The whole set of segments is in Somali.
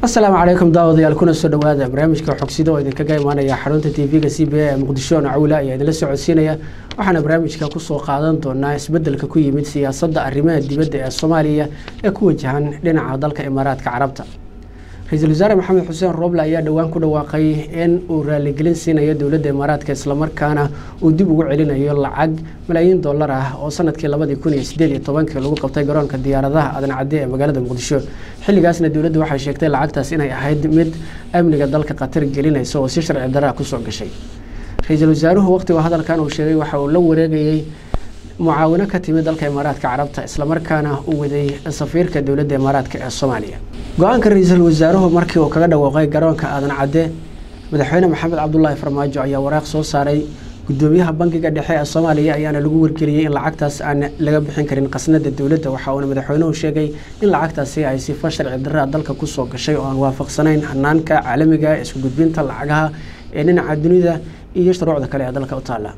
asalaamu calaykum daawadayaal kuna soo dhawaada barnaamijka xogsida oo idinkaga imaanaya xarunta tv-ga c b a ee muqdisho nacawla ayaa idinla socodsiinaya waxaana barnaamijka kusoo qaadan doonaa isbedelka ku yimid siyaasadda arrimaha dibadda ee soomaaliya ee ku wajahan dhinaca dalka imaaraadka carabta ra-iisul wasaare maxamed xuseen rooble ayaa dhowaan ku dhawaaqay in uu raaligelin siinayo dowladda imaaraadka islamarkaana uu dib ugu celinayo lacag malaayiin dollar ah oo sanadkii labadii kun iyo sideed iyo tobankii lagu qabtay garoonka diyaaradaha adan cadde ee magaalada muqdisho xilligaasna dowladdu waxay sheegtay lacagtaas inay ahayd mid amniga dalka khatar gelinaysa oo si sharci darraa kusoo gashay ra-iisul wasaaruhu waqtigu hadalkan uu sheegay waxa uu la wareegayey mucaawino ka timid dalka imaaraadka carabta islamarkaana uu waday safiirka dowladda imaaraadka ee soomaaliya go-aanka ra-iisul wasaaruhu markii uu kaga dhawaaqay garoonka aadan cadde madaxweyne maxamed cabdulaahi farmaajo ayaa waraaq soo saaray gudoomiyaha bankiga dhexe ee soomaaliya ayaana lagu wargeliyey in lacagtaas aan laga bixin karin khasnada dowladda waxa uuna madaxweynuhu sheegay in lacagtaasi ay sifo sharci darraa dalka kusoo gashay oo aan waafaqsanayn hanaanka caalamiga ee isku gudbinta lacagaha ee dhinaca dunida iyo shuruucda kale ee dalka u taalla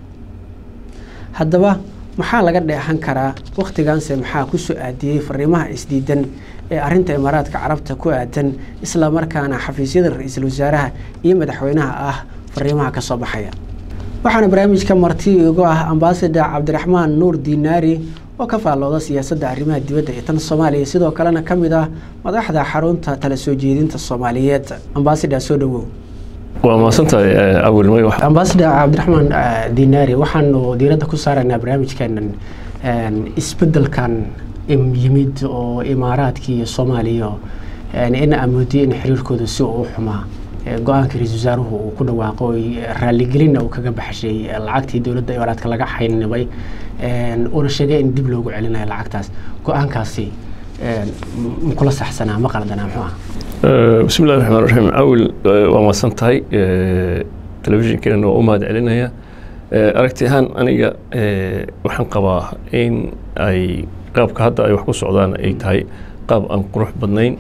haddaba maxaa laga dheexan karaa wakhtigaanse maxaa ku soo aadiyey fariimaha isdiidan ee arinta imaaraadka carabta ku aadan isla markaana xafiisyada ra-iisul wasaaraha iyo madaxweynaha ah fariimaha ka soo baxaya waxaana barnaamijka marti igu ah ambasador cabdiraxmaan nuur dinaari oo ka faallooda siyaasadda arrimaha dibadda ee tan soomaaliya sidoo kalena ka mid ah madaxda xarunta tala soo jeedinta soomaaliyeed ambasador soo dhawow waa mahadsantahay awilmay ambasador cabdiraxmaan dinaari waxaanu diiradda ku saaraynaa barnaamijkeenan isbedelkan yimid oo imaaraadkii iyo soomaaliya in amoodiye in xiriirkooda si uu xumaa go-aanka ra-isul wasaaruhu uu ku dhawaaqo raaligelinna uu kaga baxshay lacagtii dowladda imaaraadka laga xaynibay uuna sheegay in dib loogu celinayo lacagtaas go-aankaasi makula saxsanaa ma qaldanaa muxuu ah bismi illahi raxmaan raxiim awil waa mahadsan tahay telefishinkeena waa u mahad celinaya aragti ahaan aniga waxaan qabaa in ay qaabka hadda ay wax ku socdaan ay tahay qaab aan qurux badnayn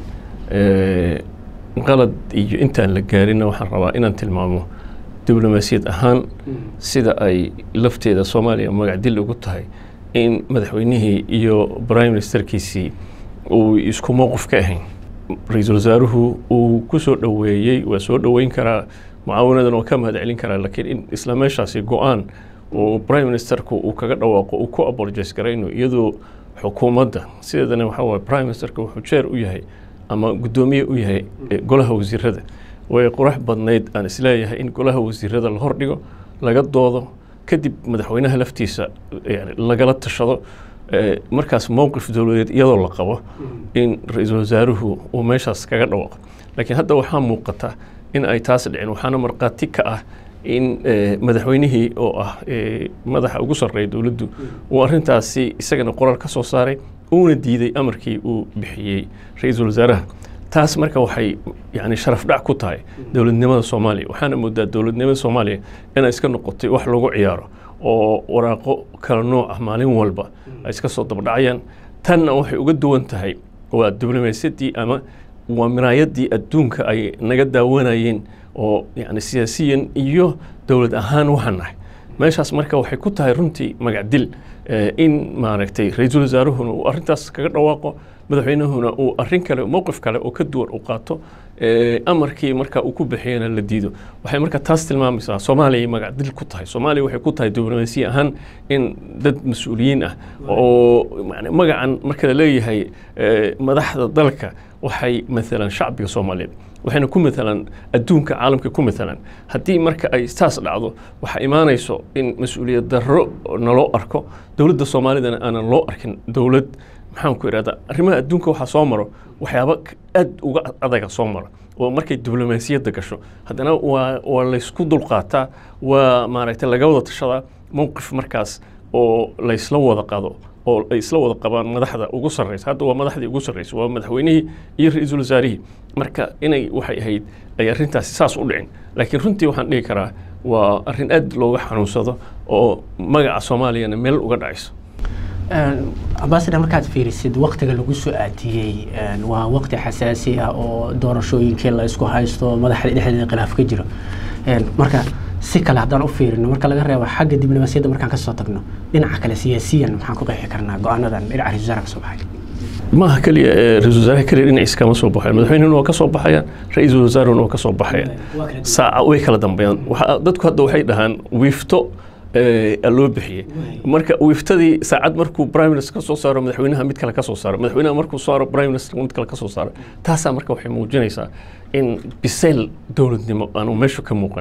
qalad iyo intaan la gaarinna waxaan rabaa inaan tilmaamo diblomaasiyad ahaan sida ay lafteeda soomaaliya magacdil ugu tahay in madaxweynihii iyo prime ministerkiisii uu isku mowqif ka ahayn ra-iisul wasaaruhu uu ku soo dhoweeyey waa soo dhoweyn karaa mucaawinadan waa ka mahad celin karaa laakiin in isla meeshaasi go-aan uu prime ministerku uu kaga dhawaaqo uu ku abolojise garayno iyadoo xukuumadda sideedana waxaa waye prime ministerka wuxuu jeer u yahay ama guddoomiye u yahay golaha wasiirada way qurax badnayd aan isleeyahay in golaha wasiirada la hordhigo laga doodo kadib madaxweynaha laftiisa yani lagala tashado markaas mowqif dowladeed iyadoo la qabo in ra-iisul wasaaruhu uu meeshaas kaga dhawaaqo laakiin hadda waxaa muuqata in ay taas dhicin waxaana markhaati ka ah in madaxweynihii oo ah madaxa ugu sarreeya dowladdu uu arrintaasi isagana qoraal ka soo saaray uuna diiday amarkii uu bixiyey ra-iisul wasaaraha taas marka waxay yani sharaf dhac ku tahay dowladnimada soomaaliya waxaana moodaa dowladnimada soomaaliya inay iska noqotay wax lagu ciyaaro oo waraaqo kala nooc ah maalin walba ay iska soo dabadhacayaan tanna waxay uga duwan tahay waa diblomaasiyaddii ama waa miraayadii adduunka ay naga daawanayeen oo yani siyaasiyan iyo dowlad ahaan waxaan nahay meeshaas marka waxay ku tahay runtii magacdil in maaragtay ra-iisul wasaaruhuna uu arrintaas kaga dhawaaqo madaxweynahuna uu arrin kale mowqif kale oo ka duwan u qaato amarkii marka uu ku bixiyana la diido waxay marka taas tilmaamaysaa soomaaliya magacdil ku tahay soomaaliya waxay ku tahay diblomaasiya ahaan in dad mas-uuliyiin ah oo magacan marka la leeyahay madaxda dalka waxay maalan shacbiga soomaaliyeed waxayna ku maalan adduunka caalamka ku maalan haddii marka ay saas dhacdo waxaa imaanayso in mas-uuliyad darro naloo arko dowladda soomaalidana aanan loo arkin dowlad maxaan ku idhahdaa arrimaha adduunka waxaa soo maro waxyaaba aad uga adaga soo maro oo markay diblomaasiyadda gasho haddana waa waa laysku dulqaataa waa maaragtay laga wada tashadaa mowqif markaas oo laysla wada qado oo ay isla wada qabaan madaxda ugu sarreysa hadda waa madaxdii ugu sarreysa waa madaxweynihii iyo ra-iisul wasaarihii marka inay waxay ahayd ay arrintaasi saas u dhicin laakiin runtii waxaan dhihi karaa waa arrin aad looga xanuunsado oo magaca soomaaliyana meel uga dhacayso ambasador markaad fiirisid waktiga lagu soo aadiyey waa wakti xasaasi ah oo doorashooyinkii la isku haysto madaxda dhexdeeda khilaaf ka jiro marka si kale haddaan u fiirino marka laga reebo xagga diblomaasiyadda markaan kasoo tagno dhinaca kale siyaasiyan maxaan ku qeexi karnaa go-aanadan dhinaca ra-isul wasaarka soo baxay maaha keliya ra-isul wasaaraha keliya dhinaciis kama soo baxayan madaxweynehuna waa ka soo baxayaan ra-iisul wasaarahuna waa ka soo baxayaan saaca way kala dambeeyaan dadku hadda waxay dhahaan wiifto loo bixiyey marka wiiftadii saacad markuu prime minister ka soo saaro madaxweynaha mid kale ka soo saaro madaxweynaha markuu saaro prime minister mid kale ka soo saaro taasaa marka waxay muujinaysaa in bisayl dowladnimo aanu meeshu ka muuqan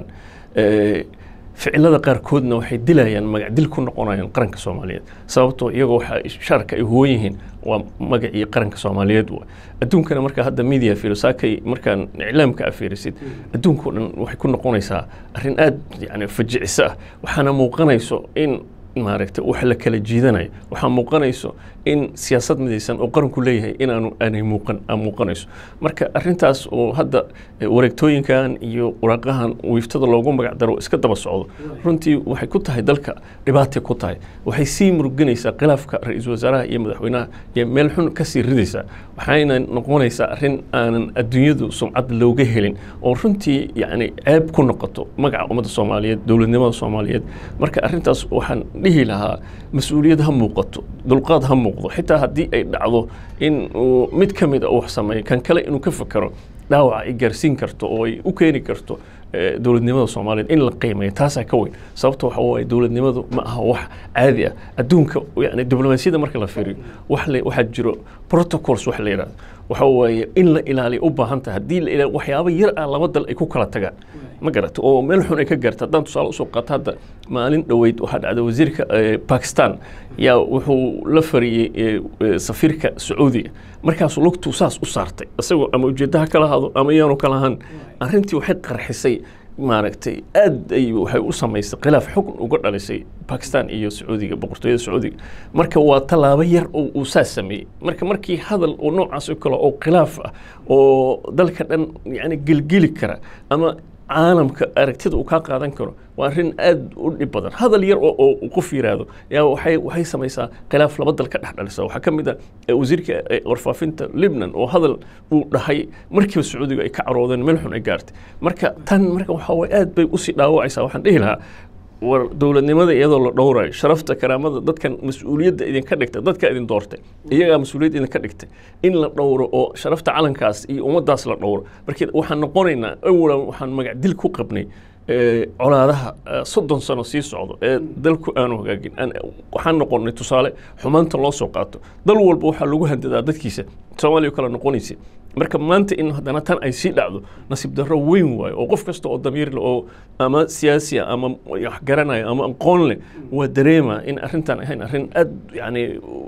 ficilada qaarkoodna waxay dilayaan magac dil ku noqonayaan qaranka soomaaliyeed sababtoo iyagoo waxa shaarka ay huwan yihiin waa magacii qaranka soomaaliyeed wa adduunkana markaa hadda media fiiro saakay markaan iclaamka afiirisid adduunkao dhan waxay ku noqonaysaa arrin aad yani fajicisa ah waxaana muuqanayso in maaragtay wax la kala jiidanayo waxaa muuqanayso in siyaasad midaysan oo qaranku leeyahay inaanu aanay muuqan aan muuqanayso marka arrintaas oo hadda wareegtooyinkan iyo waraaqahan wiiftada loogu magac daro iska daba socdo runtii waxay ku tahay dalka dhibaatay ku tahay waxay sii muruginaysaa khilaafka ra-iisul wasaaraha iyo madaxweynaha iyo meel xun kasii ridaysaa waxayna noqonaysaa arrin aanan adduunyadu sumcad looga helin oo runtii yacni ceeb ku noqoto magaca ummadda soomaaliyeed dowladnimada soomaaliyeed marka arrintaas waxaan dhihi lahaa mas-uuliyad ha muuqato dulqaad ha muuqdo xitaa haddii ay dhacdo in uu mid ka mid a wax sameeyo kan kale inuu ka fakero dhaawaca ay gaarsiin karto oo ay u keeni karto dowladnimada soomaaliyeed in la qiimeeyo taasaa ka weyn sababta waxa waaye dowladnimadu ma aha wax caadi ah adduunka yani diblomaasiyadda marka la fiiriyo wax le waxaa jiro protocols wax la yidhahdo waxa waaye in la ilaaliyo u baahan tahay haddii la ilaaliyo waxyaabo yar ah laba dal ay ku kala tagaan ma garata oo meel xun ay ka gaarta haddaan tusaale usoo qaato hadda maalin dhoweyd waxaa dhacday wasiirka bakistan yaa wuxuu la fariyey safiirka sacuudiga markaasuu lugtuu saas u saartay isagoo ama ujeeddaha kala hado ama iyaanu kala ahan arrintii waxay qarxisay maaragtay aad ay waxay u samaysay khilaaf xukun uga dhalisay bakistan iyo sacuudiga boqortooyada sacuudiga marka waa tallaabo yar oo uu saas sameeyey marka markii hadal oo noocaas oo kale oo khilaaf ah oo dalka dhan yani gelgeli kara ama caalamka aragtida uu kaa qaadan karo waa arrin aad u dhib badan hadal yar oo qof yiraahdo yaa waxay waxay samaysaa khilaaf laba dal ka dhex dhalisa waxaa ka mid ah wasiirka warfaafinta libnan oo hadal uu dhahay markiiba sacuudiga ay ka caroodeen meel xun ay gaartay marka tan marka waxaa waye aad bay usii dhaawacaysaa waxaan dhihi lahaa war dowladnimada iyadoo la dhowrayo sharafta karaamada dadkan mas-uuliyadda idinka dhigtay dadka idin doortay iyagaa mas-uuliyad idinka dhigtay in la dhowro oo sharafta calankaas iyo ummaddaas la dhowro markii waxaan noqonaynaa awalan waxaan magac dil ku qabnay colaadaha soddon sano sii socdo ee dalku aanu hagaagin waxaan noqonnay tusaale xumaanta loo soo qaato dal walba waxaa lagu handadaa dadkiisa soomaaliya kale noqonaysa marka maanta in haddana tan ay sii dhacdo nasiib darro weyn waayo oo qof kasta oo damiir leh oo ama siyaasiya ama wax garanaya ama aqoon leh waa dareema in arrintan ahayn arrin aad yani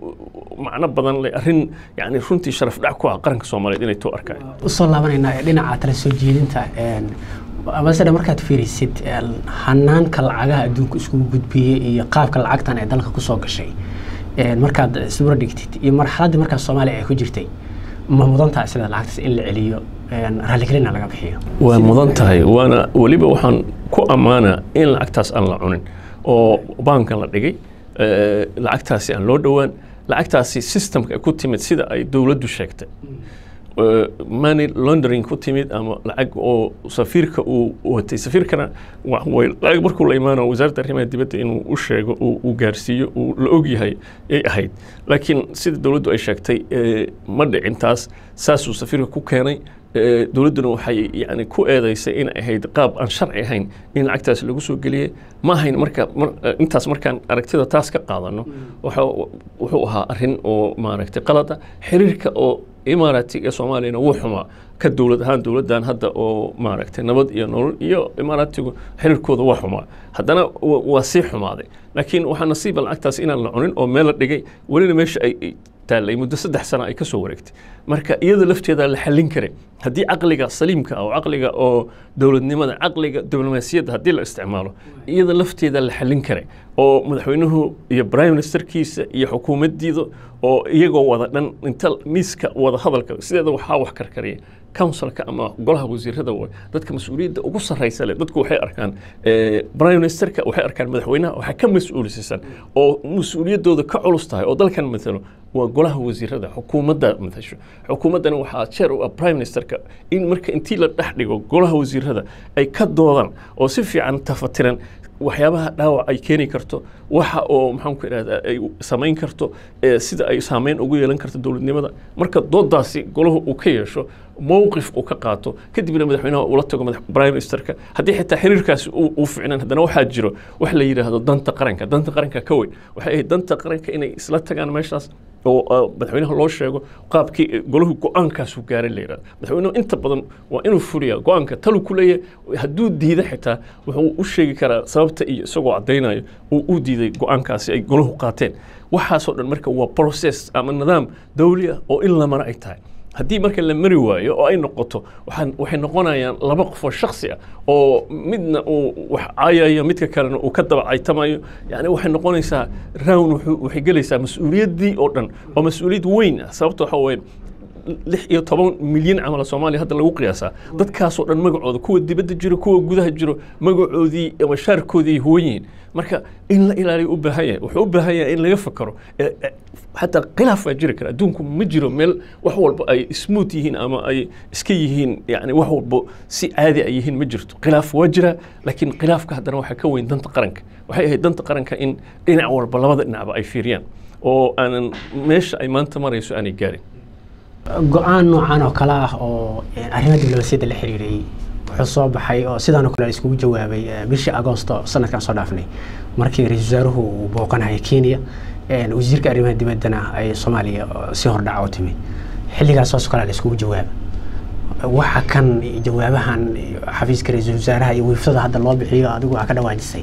macno badan leh arrin yani runtii sharaf dhac ku ah qaranka soomaaliyeed inay too arkaan usoo laabanaynaa ee dhinaca tala soo jeedinta amasena markaad fiirisid hanaanka lacagaha adduunka iskugu gudbiyey iyo qaabka lacagtan ee dalka kusoo gashay markaad isdura dhigtid iyo marxaladdii markaas soomaaliya ay ku jirtay ma mudan tahay sida lacagtaas in la celiyo raalligelina laga bixiyo waa mudan tahay waana weliba waxaan ku ammaanaa in lacagtaas aan la cunin oo baankan la dhigay lacagtaasi aan loo dhowaan lacagtaasi systemka ay ku timid sida ay dowladdu sheegtay money laundering ku timid ama lacag oo safiirka uu watay safiirkana lacag markuu la imaano wasaaradda arrimaha dibadda inuu u sheego uu gaarsiiyo uu la ogyahay ay ahayd laakiin sida dowladdu ay sheegtay ma dhicin taas saasuu safiirka ku keenay dowladduna waxay yani ku eedeysay in ahayd qaab aan sharci ahayn in lacagtaas lagu soo geliyey ma ahayn marka intaas markaan aragtida taas ka qaadano wuxuu ahaa arrin oo maaragtay qalada xiriirka oo imaaraatiga ee soomaaliyana wuu xumaa ka dowlad ahaan dowladdan hadda oo maaragtay nabad iyo nolol iyo imaaraatigu xiriirkooda waa xumaa haddana waa sii xumaaday laakiin waxaa nasiiba lacagtaas inaan la cunin oo meel la dhigay welina meesha ay taallay muddo saddex sano ay ka soo wareegtay marka iyada lafteeda la xallin karay haddii caqliga saliimka ah oo caqliga oo dowladnimada caqliga diblomaasiyadda haddii la isticmaalo iyada lafteeda la xallin karay oo madaxweynuhu iyo prime ministerkiisa iyo xukuumaddiida oo iyagoo wada dhan inta miiska wada hadalka sideeda waxaa wax karkariya councilka ama golaha wasiirada way dadka mas-uuliyadda ugu sarraysa leh dadku waxay arkaan prime ministerka waxay arkaan madaxweynaha waxaa ka mas-uulisisan oo mas-uuliyaddooda ka culus tahay oo dalkan matalo waa golaha wasiirada xukuumadda matasho xukuumaddana waxaa jeer u ah prime ministerka in marka intii la dhex dhigo golaha wasiirada ay ka doodaan oo si fiican tafatiran waxyaabaha dhaawac ay keeni karto waxa oo maxaan ku idhahdaa ay samayn karto sida ay saameyn ugu yeelan karto dowladnimada marka doodaasi golahu uu ka yeesho mowqif uu ka qaato kadibna madaxweynaha ula tago prime ministerka haddii xitaa xiriirkaasi uu ficnaan haddana waxaa jiro wax la yidhaahdo danta qaranka danta qaranka ka weyn waxay ahayd danta qaranka inay isla tagaan meeshaas oo madaxweynaha loo sheego qaabkii golahu go-aankaasu gaaray la yidhahdo madaxweynuhu inta badan waa inuu fuliya go-aanka talu ku leeyahay hadduu diida xitaa wuxuu u sheegi karaa sababta iyo isagoo caddaynayo uu u diiday go-aankaasi ay golahu qaateen waxaasoo dhan marka waa process ama nidaam dawli ah oo in lamana ay tahay haddii marka la mari waayo oo ay noqoto waxay noqonayaan laba qofoo shaksi ah oo midna uu wax caayayo midka kalena uu ka daba caytamayo yani waxay noqonaysaa rown waxay gelaysaa mas-uuliyaddii oo dhan oo mas-uuliyad weyn ah sababta waxa weeye lix iyo toban milyan camal soomaaliya hadda lagu qiyaasaa dadkaasoo dhan magacooda kuwa dibadda jiro kuwa gudaha jiro magacoodii ama shaarkoodii ay huwan yihiin marka in la ilaaliyo u baahan yahay wuxuu u baahan yahay in laga fakaro xataa khilaaf waa jiri kara adduunku ma jiro meel wax walba ay smooth yihiin ama ay iska yihiin yani wax walba si caadi ay yihiin ma jirto khilaaf waa jira laakiin khilaafka haddana waxaa ka weyn danta qaranka waxay ahayd danta qaranka in dhinac walba labada dhinacba ay fiiriyaan oo aanan meesha ay maanta marayso aanay gaarin go-aan noocan oo kale ah oo arrimaha diblomaasiyadda la xiriiray wuxuu soo baxay oo sidaanoo kale iskugu jawaabay bishii agoosto sanadkan soo dhaafnay markii ra-iisul wasaaruhu uu booqanaya kenya wasiirka arrimaha dibaddana ay soomaaliya si hordhaca u timi xilligaas hoos kale la iskugu jawaaba waxa kan jawaabahan xafiiska ra-iisul wasaaraha iyo wiiftada hadda loo bixiyo adigu aa ka dhawaajisay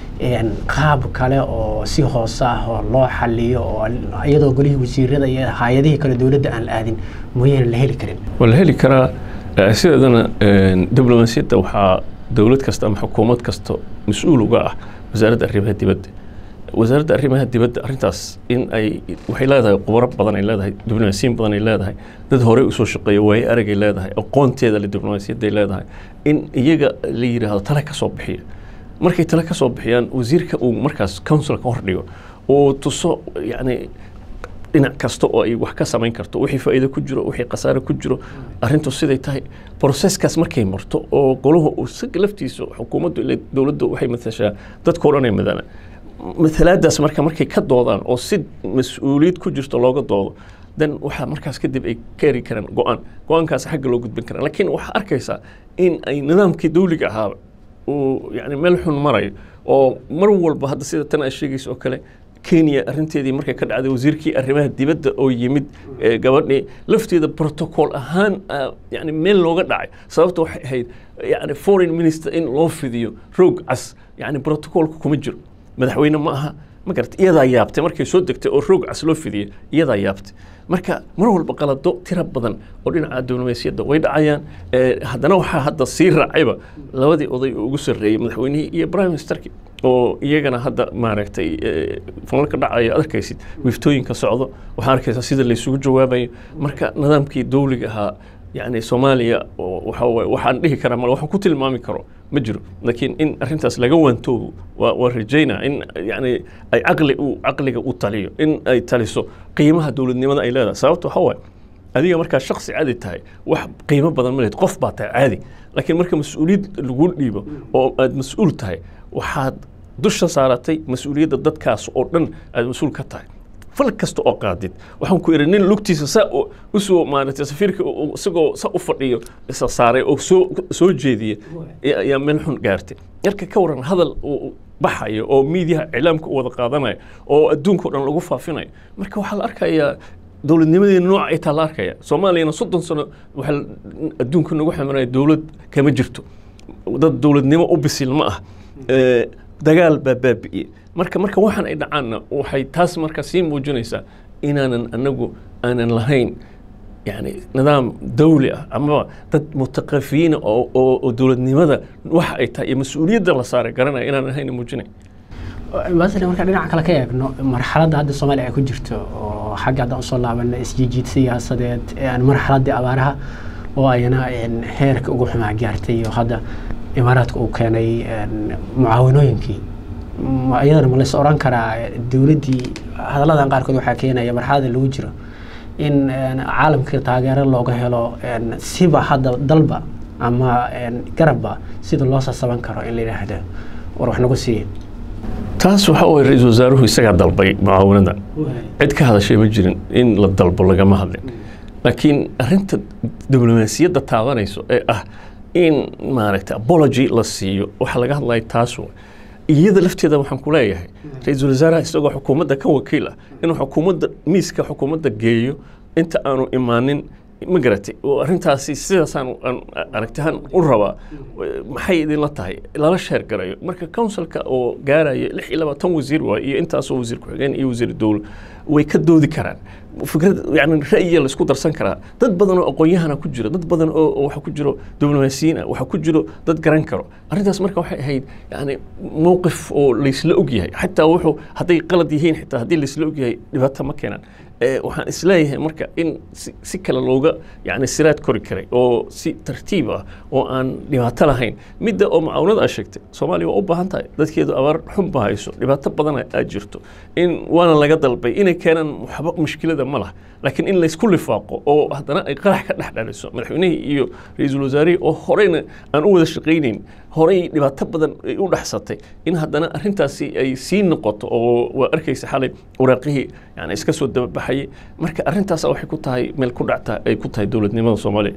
qaab kale oo si hoose ah oo loo xaliyo oo iyadoo golihii wasiirada iyo hay-adihii kale dowladda aan la aadin mooyaane la heli karin waa la heli karaa sideedana diblomaasiyadda waxaa dowlad kasta ama xukuumad kasta mas-uul uga ah wasaaradda arrimaha dibadda wasaaradda arrimaha dibadda arrintaas in ay waxay leedahay khubaro badan ay leedahay diblomaasiyin badan ay leedahay dad horey usoo shaqeeya waaye aragay leedahay aqoonteeda le diblomaasiyadda ay leedahay in iyaga la yidhaahdo tale ka soo bixiya markay tale ka soo bixiyaan wasiirka uu markaas councilka hordhigo uu tuso yacni dhinac kasta oo ay wax ka samayn karto wixii faa'iido ku jiro wixii khasaare ku jiro arrintu siday tahay broseskaas markay marto oo golahu isaga laftiisa xukuumaddu ile dowladdu waxay matashaa dadkao dhan ay madalaan matalaadaas marka markay ka doodaan oo si mas-uuliyad ku jirto looga doodo dan waxaa markaas kadib ay ka eri karaan go-aan go-aankaas xagga loo gudbin karaa laakiin waxaa arkaysaa in ay nidaamkii dawliga ahaaba uu yani meel xun marayo oo mar walba hadda sida tan aad sheegaysa oo kale kenya arrinteedii markay ka dhacday wasiirkii arrimaha dibadda oo yimid gabadhii lafteeda protocol ahaan yani meel looga dhacay sababta waxay ahayd yani foreign minister in loo fidiyo roog cas yani protocolka kuma jiro madaxweyne ma aha ma garata iyadaa yaabtay markay soo degtay oo roog cas loo fidiyey iyadaa yaabtay marka mar walba qalado tiro badan oo dhinaca diblomaasiyadda way dhacayaan haddana waxaa hadda sii raacayba labadii oday oo ugu sarreeyey madaxweynihii iyo prime ministerki oo iyagana hadda maaragtay falalka dhacaya ad arkaysid wiiftooyinka socdo waxaa arkaysaa sida laysugu jawaabayo marka nidaamkii dawliga ahaa yani soomaaliya waxa waxaan dhihi karaa mal waxaan ku tilmaami karo ma jiro laakiin in arrintaas laga waantoobo waa waa rajaynaa in yani ay caqli u caqliga u taliyo in ay taliso qiimaha dowladnimada ay leedahay sababta waxa waaye adiga markaa shaksi caadi tahay wax qiimo badan ma lehed qof baa tahay caadi laakiin marka mas-uuliyad lagu dhiibo oo aad mas-uul tahay waxaad dusha saaratay mas-uuliyadda dadkaas oo dhan aad mas-uul ka tahay fal kasta oo qaadid waxaan ku idhi nin lugtiisa saa usoo maaragtay safiirka isagoo sa u fadhiyo isa saaray oo soo soo jeediya ayaa meel xun gaartay marka ka waran hadal baxayo oo miidiyaha iclaamka u wada qaadanayo oo adduunka o dhan lagu faafinayo marka waxaa la arkayaa dowladnimadeena nooca ay taa la arkaya soomaaliyana soddon sano waxaa adduunka nagu xamanaya dowlad kama jirto dad dowladnimo u bisil ma ah dagaal baa baabi'iyey marka marka waxaan ay dhacaanna waxay taas marka sii muujinaysaa inaanan anagu aanan lahayn yani nidaam dawli ah ama dad mutaqafiyiina oo oo dowladnimada waxa ay tahay iyo mas-uuliyadda la saaray garanaya inaanan lahayn muujinay masle marka dhinaca kale ka eegno marxaladda hadda soomaaliya ay ku jirto oo xagga hadda usoo laabana isjiijiid siyaasadeed marxaladdii abaaraha oo ayana heerka ugu xumaa gaartay oo hadda imaaraadka uu keenay mucaawinooyinkii iyadana ma lays oran karaa dowladdii hadalladan qaarkood waxaa keenaya marxalada lagu jiro in caalamka taageero looga helo siba hadda dalba ama garabba sida loo sasaban karo in la yidhaahdo war wax nagu siiya taas waxa uu ra-iisul wasaaruhu isagaa dalbay mucaawanada cid ka hadashay ma jirin in la dalbo lagama hadlin laakiin arrinta diblomaasiyadda taabanayso ee ah in maaragtay apology la siiyo waxa laga hadlaya taas wa iyada lafteeda waxaan ku leeyahay ra-iisul wasaaraha isagoo xukuumadda ka wakiil ah inuu xukuumadda miiska xukuumadda geeyo inta aanu imaanin ma garatay oo arrintaasi sidaasaan aragtihaan u rabaa maxay idinla tahay lala sheer garayo marka counsilka oo gaaraya lix iyo labaatan wasiir waay iyo intaasoo wasiir ku-xigeen iyo wasiir dowla way ka doodi karaan fikrad yani ra'yiya la isku darsan karaa dad badan oo aqoon-yahana ku jiro dad badan oo waxa ku jiro diblomaasiyiin ah waxa ku jiro dad garan karo arrintaas marka waxay ahayd yani mowqif oo laysla ogyahay xataa wuxuu hadday qalad yihiin xitaa haddii laysla ogyahay dhibaato ma keenan waxaan isleeyahay marka in si kale looga yani siraad kori karay oo si tartiib ah oo aan dhibaato lahayn midda oo mucaawanada aa sheegtay soomaaliya waa u baahan tahay dadkeedu abaar xun ba hayso dhibaato badan aa jirto in waana laga dalbay inay keenaan waxba mushkilada ma laha laakiin in laysku lifaaqo oo haddana ay qarax ka dhex dhaliso madaxweynihii iyo ra-iisul wasaarihii oo horeyna aan u wada shaqaynayn horey dhibaato badan ay u dhexsatay in haddana arrintaasi ay sii noqoto oo waa arkaysa xalay waraaqihii yani iska soo dababaxayay marka arrintaas waxay ku tahay meel ku dhacta ay ku tahay dowladnimada soomaaliya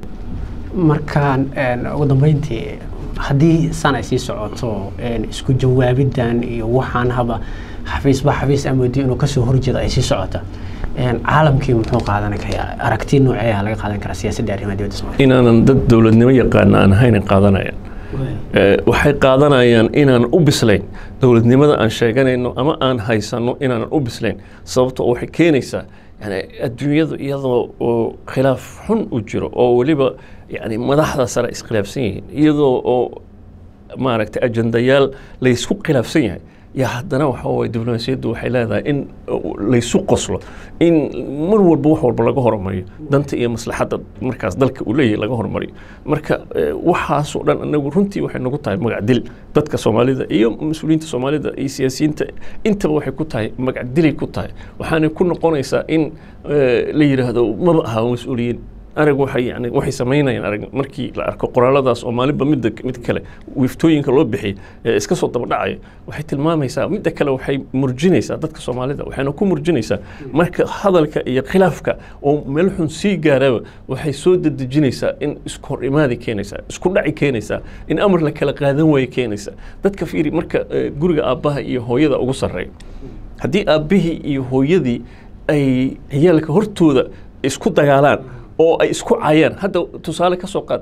markaan ugu dambeyntii haddii san ay sii socoto isku jawaabidan iyo waxaan haba xafiisba xafiis amoodi inuu kasoo horjeedo ay sii socota caalamkii muxuu qaadan karaa aragti nooceeya laga qaadan karaa siyaasadda arrimaha dibadda soomaaliya inaanan dad dowladnimo yaqaana aan ahayn qaadanayaan waxay qaadanayaan inaan u bislayn dowladnimada aan sheeganayno ama aan haysano inaanan u bislayn sababto waxay keenaysaa yani adduunyadu iyadoo oo khilaaf xun u jiro oo weliba yani madaxda sare iskhilaafsan yihiin iyadoo oo maaragtay ajendayaal laysku khilaafsan yahay yaa haddana waxa waye diblomaasiyaddu waxay leedahay in laysu qoslo in mar walba wax walba laga hormariyo danta iyo maslaxadda markaas dalka uu leeyahay laga hormariyo marka waxaasoo dhan anagu runtii waxay nagu tahay magac dil dadka soomaalida iyo mas-uuliyiinta soomaalida iyo siyaasiyiinta intaba waxay ku tahay magac dilay ku tahay waxaanay ku noqonaysaa in la yidhaahdo maba aha mas-uuliyiin arag waxay yani waxay samaynayaan arag markii la arko qoraaladaas oo maalinba midda mid kale wiiftooyinka loo bixiyay ee iska soo daba dhacaya waxay tilmaamaysaa midda kale waxay murjinaysaa dadka soomaalida waxayna ku murjinaysaa marka hadalka iyo khilaafka oo meel xun sii gaaraba waxay soo dedejinaysaa in isku hor imaadi keenaysaa isku dhaci keenaysaa in amar la kala qaadan waayo keenaysaa dadka fiiri marka guriga aabbaha iyo hooyada ugu sarreeya haddii aabbihii iyo hooyadii ay ciyaalka hortooda isku dagaalaan oo ay isku cayaan hadda tusaale ka soo qaad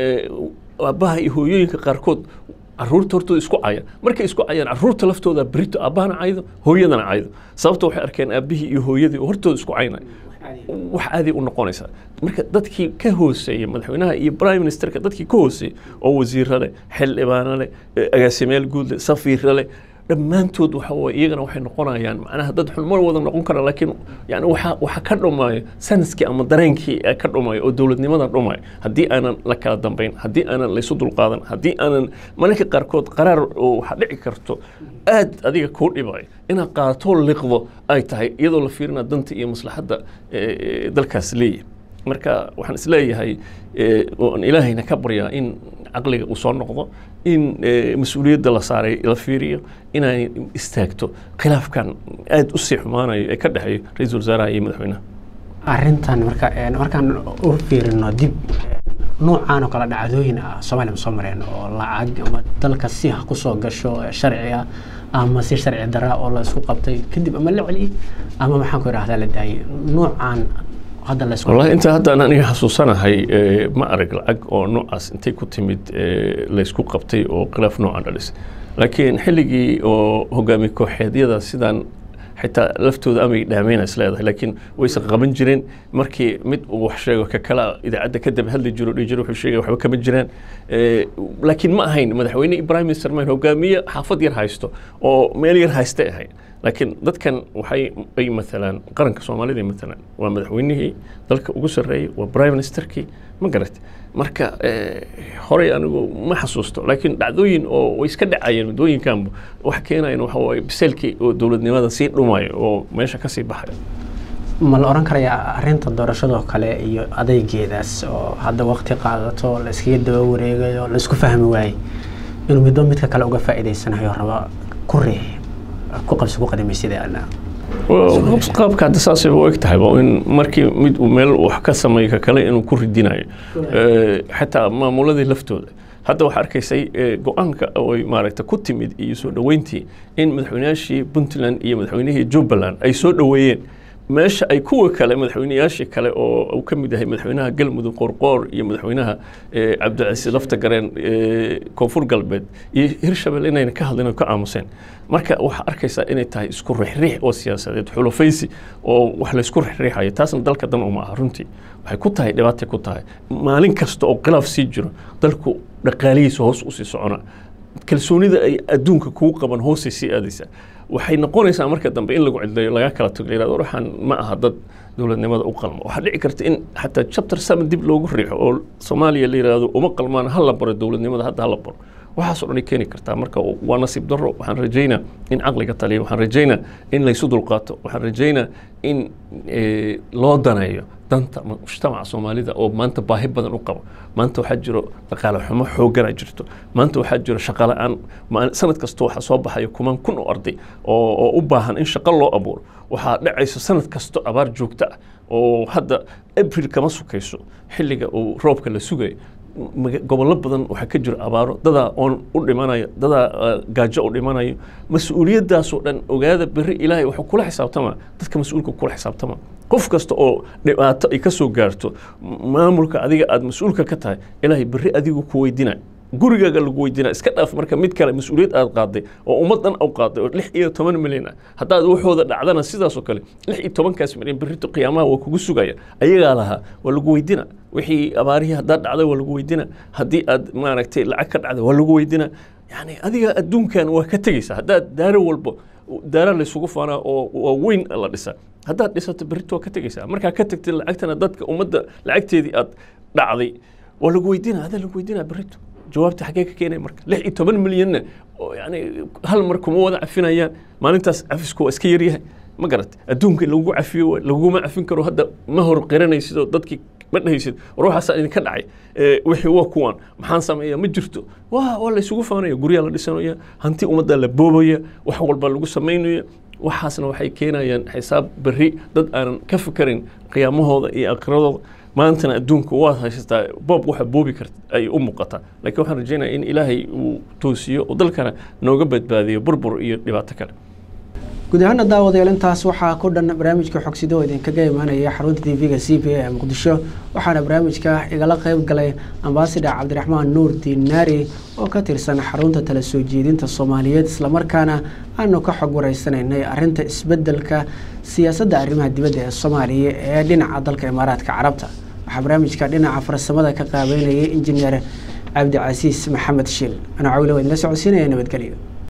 aabbaha iyo hooyooyinka qaarkood caruurta hortooda isku cayaan markay isku cayaan caruurta laftooda berito aabbahana caydo hooyadana caydo sababta waxay arkeen aabbihii iyo hooyadii oo hortooda isku caynaya wax caadi u noqonaysaa marka dadkii ka hooseeya madaxweynaha iyo prime ministerka dadkii ka hooseeya oo wasiiro leh xildhibaano leh agaasimayaal guud leh safiiro leh dhammaantood waxa waye iyagana waxay noqonayaan macnaha dad xun mar wada noqon kara laakiin yani waxa waxa ka dhumayo sanadkii ama dareenkii ee ka dhumayo oo dowladnimada dhumayo haddii aanan la kala dambayn haddii aanan laysu dulqaadan haddii aanan mararka qaarkood qaraar oo waxa dhici karto aad adiga kuu dhibayo inaad qaatoo liqdo ay tahay iyadoo la fiirina danta iyo maslaxadda dalkaas leeyahay marka waxaan isleeyahay oan ilaahayna ka baryaa in caqliga uu soo noqdo in mas-uuliyadda la saaray la fiiriyo inay istaagto khilaafkan aada u sii xumaanayo ee ka dhexeeyo ra-iisul wasaaraha iyo madaxweynaha arrintan marka markaan u fiirino dib noocaan oo kale dhacdooyin ah soomaaliya ma soo mareen oo lacag ama dalka si ha kusoo gasho sharci ah ama si sharci daraa oo la isku qabtay kadib ama la celiyey ama maxaan ku idhahdaa la daayey noocaan hadda la isku wallahi inta haddaan aniga xasuusanahay ma arag lacag oo noocaas intay ku timid laysku qabtay oo khilaaf noocan dhalis laakiin xilligii oo hogaami kooxeedyada sidaan xitaa laftooda amay dhaameyna is leedahay laakiin wayse qaban jireen markii mid uu wax sheego ka kala idaacadda ka daba hadli jiro dhihi jiro wuxuu sheegay waxba kama jiraan laakiin ma ahayn madaxweyne ibrahim mr mayn hogaamiye xaafad yar haysto oo meel yar haystay ahayd laakiin dadkan waxay ay maalaan qaranka soomaalida ay maalaan waa madaxweynihii dalka ugu sarreeyey waa prime ministerkii ma garat marka horey anigu ma xasuusto laakiin dhacdooyin oo way iska dhacayeen waddooyinkanba wax keenayan waxa waaye biseelkii oo dowladnimada sii dhumayo oo meesha kasii baxayo ma la oran karayaa arrinta doorashadoo kale iyo adeygeedaas oo hadda waqti qaadato la iskaga daba wareegayo la isku fahmi waayey inuu midba midka kale uga faa'iidaysanayo raba ku riix ku qabsi ku qadimaysideena qaabka hadda saasay u eg tahay waa in markii mid uu meel wax ka sameeyo ka kale inuu ku ridinayo xataa maamuladii laftooda hadda waxaa arkaysay go-aanka oy maaragta ku timid iyo soo dhoweyntii in madaxweynayaashii puntland iyo madaxweynihii jubbaland ay soo dhoweeyeen meesha ay kuwa kale madaxweynayaashii kale oo uu ka mid yahay madaxweynaha galmudug qorqoor iyo madaxweynaha cabdicasiis lafta gareen koonfur galbeed iyo hirshabelle inayna ka hadlin oo ka aamuseen marka waxaa arkaysaa inay tahay isku rixriix oo siyaasadeed xulufaysi oo wax laysku rixriixayo taasna dalka dan uma aha runtii waxay ku tahay dhibaatay ku tahay maalin kasta oo khilaaf sii jiro dalku dhaqaalihiisa hoos usii socona kalsoonida ay adduunka kugu qaban hoosay sii aadaysaa waxay noqonaysaa marka dambe in lagu cidleeyo laga kala tago la yirahdo waxaan ma aha dad dowladnimada u qalmo waxaa dhici karta in xataa chapter seven dib loogu riixo oo soomaaliya la yirahdo uma qalmaan ha la baro dowladnimada hadda ha la baro waxaasoo dhan ay keeni kartaa marka waa nasiib darro waxaan rajaynaa in caqliga taliya waxaan rajaynaa in laysu dulqaato waxaan rajaynaa in loo daneeyo danta mujtamaca soomaalida oo maanta baahi badan u qabo maanta waxaa jiro dhaqaale xumo xoogana jirto maanta waxaa jiro shaqo la-aan sanad kasta waxaa soo baxayo kumaan kun oo arday oo u baahan in shaqo loo abuuro waxaa dhacayso sanad kasto abaar joogto ah oo hadda abril kama sukayso xilliga uu roobka la sugayo gobollo badan waxaa ka jiro abaaro dadaa oon u dhimanayo dadaa gaajo u dhimanayo mas-uuliyaddaasoo dhan ogaada berri ilaahay wuxuu kula xisaabtama dadka mas-uulka kula xisaabtama qof kasta oo dhibaato ay ka soo gaarto maamulka adiga aada mas-uulka ka tahay ilaahay berri adigu ku weydina gurigaaga lagu weydina iska dhaaf marka mid kale mas-uuliyad aad qaaday oo ummaddan u qaaday oo lix iyo toban milyan ah haddaad waxooda dhacdana sidaasoo kale lix iyo tobankaas milyan berrito qiyaamaha waa kugu sugaya ayagaa lahaa waa lagu weydina wixii abaarihii haddaad dhacday waa lagu weydina haddii aad maaragtay lacag ka dhacday waa lagu weydina yani adiga adduunkan waa ka tegeysa haddaad daaro walbo daara laysugu faanaa oo waa weyn la dhisa haddaad dhisato berrito waa ka tegeysaa markaa ka tagtay lacagtana dadka ummadda lacagteedii aad dhacday waa lagu weydina adaa lagu weydina berrito jawaabta xaggee ka keenaya marka lix iyo toban milyanna yani hal mar kuma wada cafinayaan maalintaas cafisku waa iska yaryahay ma garat adduunka lagu cafiyo laguma cafin karo hadda ma hor qiranaysidoo dadkii ma dhahaysid ruuxaasaa idinka dhacay wixii waa kuwaan maxaan sameeya ma jirto waa waa laysugu faanaya guryaa la dhisanaya hanti ummadda la boobaya wax walba lagu samaynaya waxaasna waxay keenayaan xisaab berri dad aanan ka fikarin qiyaamahooda iyo akhiradooda maantana adduunka waad haysataa boob waxa boobi karta ay u muuqataa laakiin waxaan rajaynaya in ilaahay uu toosiyo oo dalkana nooga badbaadiyo burbur iyo dhibaato kale guud ahaana daawadayaal intaas waxaa ku dhan barnaamijka xogsido oo idinkaga imaanaya xarunta tv-ga c b a ee muqdisho waxaana barnaamijka igala qeyb galay ambasador cabdiraxmaan nuur dinaari oo ka tirsan xarunta tala soo jeedinta soomaaliyeed islamarkaana aanu ka xog wareysanaynay arinta isbedelka siyaasadda arrimaha dibadda ee soomaaliya ee dhinaca dalka imaaraadka carabta waxaa barnaamijka dhinaca farsamada ka qaabeynayay injineer cabdicasiis maxamed shiil anaa cawile waa idinla socodsiinaya nabadgelyo